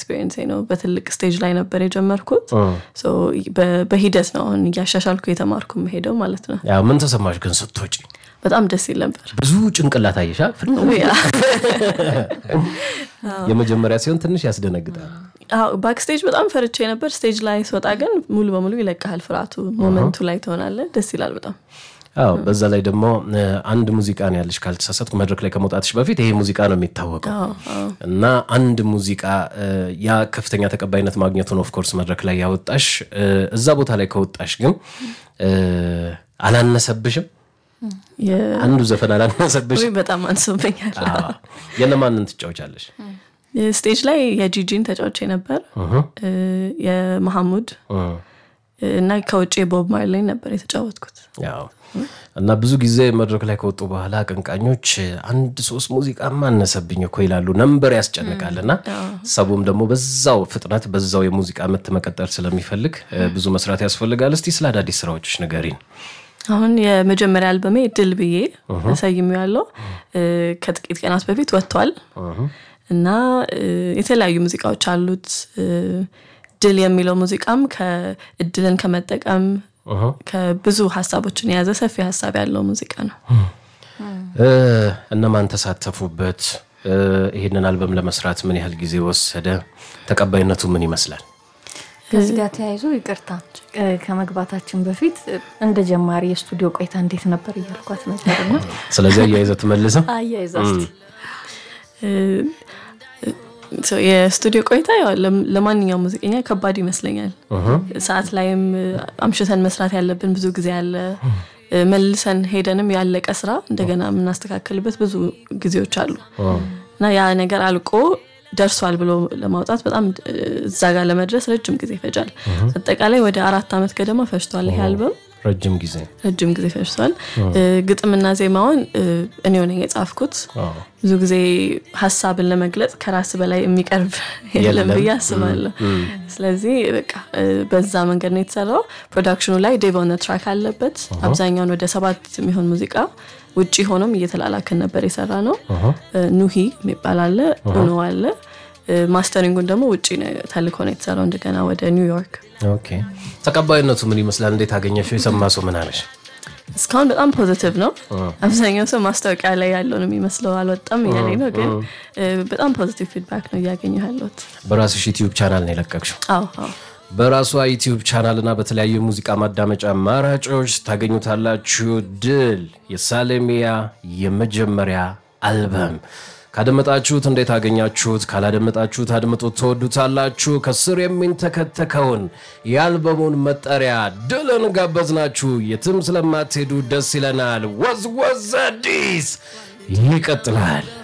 ኤክስፔሪንስ ነው። በትልቅ ስቴጅ ላይ ነበር የጀመርኩት። ሶ በ- በሂደት ነው አሁን እያሻሻልኩ የተማርኩ መሄደው ማለት ነው። ያው ምን ተሰማሽ ግን ስትወጪ? በጣም ደስ ይል ነበር። ብዙ ጭንቅላት አየሻ? ያ የመጀመሪያ ሲሆን ትንሽ ያስደነግጣል። ባክስቴጅ በጣም ፈርቼ ነበር። ስቴጅ ላይ ስወጣ ግን ሙሉ በሙሉ ይለቃል ፍርሃቱ። ሞመንቱ ላይ ትሆናለህ። ደስ ይላል በጣም አዎ በዛ ላይ ደግሞ እ፣ አንድ ሙዚቃ ነው ያለሽ ካልተሳሳትኩ መድረክ ላይ ከመውጣትሽ በፊት ይሄ ሙዚቃ ነው የሚታወቀው አዎ፣ አዎ። እና አንድ ሙዚቃ እ፣ ያ ከፍተኛ ተቀባይነት ማግኘቱን ኦፍኮርስ መድረክ ላይ ያወጣሽ እ፣ እዛ ቦታ ላይ ከወጣሽ ግን እ፣ አላነሰብሽም? የ- አንዱ ዘፈን አላነሰብሽም? ወይ በጣም አንሶብኛል። አዎ። የነማንን ትጫወቻለሽ? ስቴጅ ላይ የጂጂን ተጫውቼ ነበር እ፣ የመሐሙድ እ፣ እና ከውጭ ቦብ ማርሌን ነበር የተጫወትኩት። ያው እና ብዙ ጊዜ መድረክ ላይ ከወጡ በኋላ አቀንቃኞች አንድ ሶስት ሙዚቃ ማነሰብኝ እኮ ይላሉ። ነንበር ያስጨንቃል እና ሰቡም ደግሞ በዛው ፍጥነት በዛው የሙዚቃ ምት መቀጠል ስለሚፈልግ እ፣ ብዙ መስራት ያስፈልጋል። እስቲ ስለ አዳዲስ ስራዎችሽ ንገሪን። አሁን የመጀመሪያ አልበሜ ድል ብዬ ተሰይሜ ያለው ከጥቂት ቀናት በፊት ወጥቷል እና እ፣ የተለያዩ ሙዚቃዎች አሉት። እ፣ ድል የሚለው ሙዚቃም ከእድልን ከመጠቀም ከብዙ ሀሳቦችን የያዘ ሰፊ ሀሳብ ያለው ሙዚቃ ነው። እ፣ እነማን ተሳተፉበት? እ፣ ይህንን አልበም ለመስራት ምን ያህል ጊዜ ወሰደ? ተቀባይነቱ ምን ይመስላል? ከዚህ ጋር ተያይዞ ይቅርታ እ፣ ከመግባታችን በፊት እ፣ እንደ ጀማሪ የስቱዲዮ ቆይታ እንዴት ነበር እያልኳት ነበርና ስለዚህ አያይዘ ትመልስም አያይዛ እስቲ እ፣ ሶ የስቱዲዮ ቆይታ ያው ለም- ለማንኛውም ሙዚቀኛ ከባድ ይመስለኛል። ሰዓት ላይም እ፣ አምሽተን መስራት ያለብን ብዙ ጊዜ አለ። እ፣ መልሰን ሄደንም ያለቀ ስራ እንደገና የምናስተካከልበት ብዙ ጊዜዎች አሉ እና ያ ነገር አልቆ ደርሷል ብሎ ለማውጣት በጣም እ፣ እዛ ጋር ለመድረስ ረጅም ጊዜ ይፈጃል። አጠቃላይ ወደ አራት ዓመት ገደማ ፈጅቷል ይሄ አልበም። ረጅም ጊዜ ረጅም ጊዜ ፈጅቷል። እ፣ ግጥምና ዜማውን እ፣ እኔው ነኝ የጻፍኩት። ብዙ ጊዜ ሀሳብን ለመግለጽ ከራስ በላይ የሚቀርብ የለም የለም። ብዬ አስባለሁ። ስለዚህ በቃ እ፣ በዛ መንገድ ነው የተሰራው። ፕሮዳክሽኑ ላይ ዴቭ ኦን ትራክ አለበት። አብዛኛውን ወደ ሰባት የሚሆን ሙዚቃ ውጭ ሆኖም እየተላላክን ነበር የሰራ ነው። እ፣ ኑሂ የሚባል አለ፣ ኡኖ አለ። እ፣ ማስተሪንጉን ደግሞ ውጭ ነው ተልኮ ነው የተሰራው እንደገና ወደ ኒውዮርክ። ኦኬ። ተቀባይነቱ ምን ይመስላል? እንዴት አገኘሽው? የሰማ ሰው ምን አለሽ? እስካሁን በጣም ፖዚቲቭ ነው። አብዛኛው ሰው ማስታወቂያ ላይ ያለው ነው የሚመስለው አልወጣም እያለኝ ነው፣ ግን እ፣ በጣም ፖዚቲቭ ፊድባክ ነው እያገኘሁ ያለሁት። በራስሽ ዩቲዩብ ቻናል ነው የለቀቅሽው። አዎ አዎ በራሷ ዩቲዩብ ቻናል እና በተለያዩ የሙዚቃ ማዳመጫ አማራጮች ታገኙታላችሁ። ድል የሳሌሚያ የመጀመሪያ አልበም ካደመጣችሁት እንዴት አገኛችሁት? ካላደመጣችሁት አድምጡት፣ ትወዱታላችሁ። ከስር የሚንተከተከውን የአልበሙን መጠሪያ ድልን ጋበዝናችሁ። የትም ስለማትሄዱ ደስ ይለናል። ወዝወዝ አዲስ ይቀጥላል።